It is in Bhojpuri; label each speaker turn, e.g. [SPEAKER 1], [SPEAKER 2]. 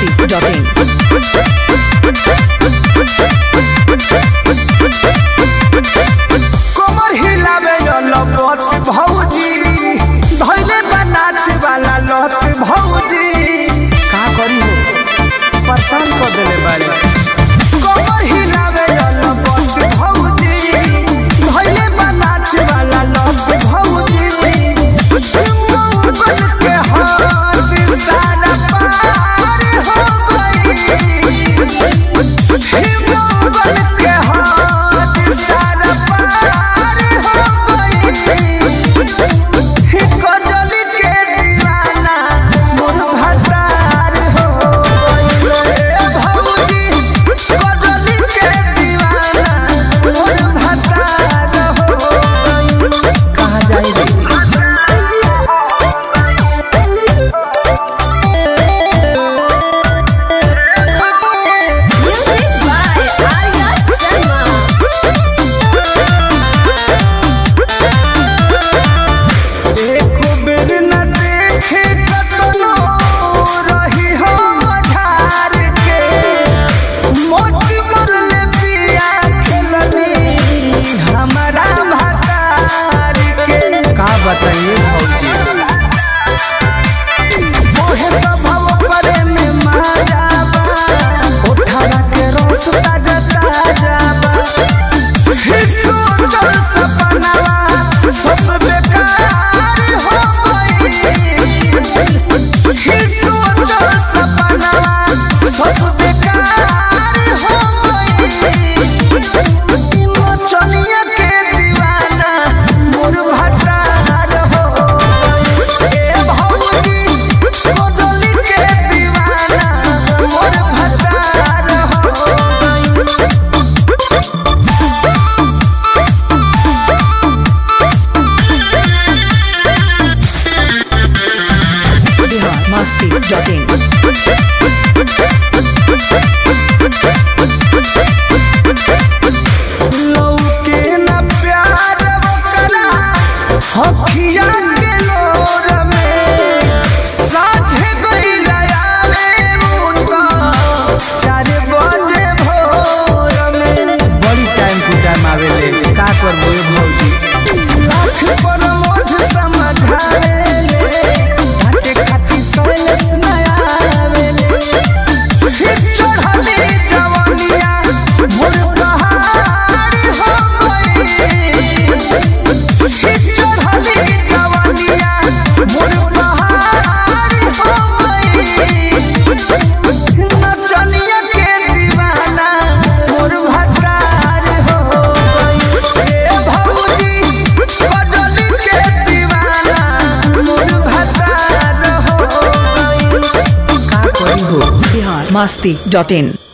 [SPEAKER 1] biharmasti.in
[SPEAKER 2] कमर हिलावे लपत भौजी धैले बनाच वाला लत भौजी का करी हो परेशान कर देले बारे कमर हिलावे लपत भौजी धैले बनाच वाला लत भौजी बन के हाथ सारा पार हो गई हिम्मत के हाथ सारा पार हो गई कजली के दीवाना मोर भटार हो गई भौजी कजली के दीवाना मोर भटार हो गई कहाँ जाई रे
[SPEAKER 3] Music by Arya Sharma.
[SPEAKER 2] एको बेर न देखे कतनो रही हो मझार के मोती मरले पिया खेलनी हमारा भतार के का बताइए भौजी मोहे स्वभाव परे में माया बा उठावा के रस ताजा ताजा बा हिस्सो चल सपनावा सब बेकार हो गई हिस्सो चल सपनावा सब बेकार हो गई चनिया के दीवाना मोर भटार हो गई ए भौजी कोदली के दीवाना मोर भटार हो गई
[SPEAKER 1] biharmasti.in
[SPEAKER 2] लौके न प्यार ओकरा हखिया के लोर में साझे गइला आवे मुता चार बजे भोर में बड़ी टाइम टू टाइम आवेले का करबो ए भौजी लाख पर मोठ समझावेले घाटे खाती सैलस नया आवेले चढ़ली जवनिया मोर पहाड़ हो गई चढ़ली जवनिया मोर पहाड़ हो गई नचनिया के दीवाना मोर भटार हो गई ए भौजी कजली के दीवाना मोर भटार हो गई का करी हो
[SPEAKER 1] biharmasti.in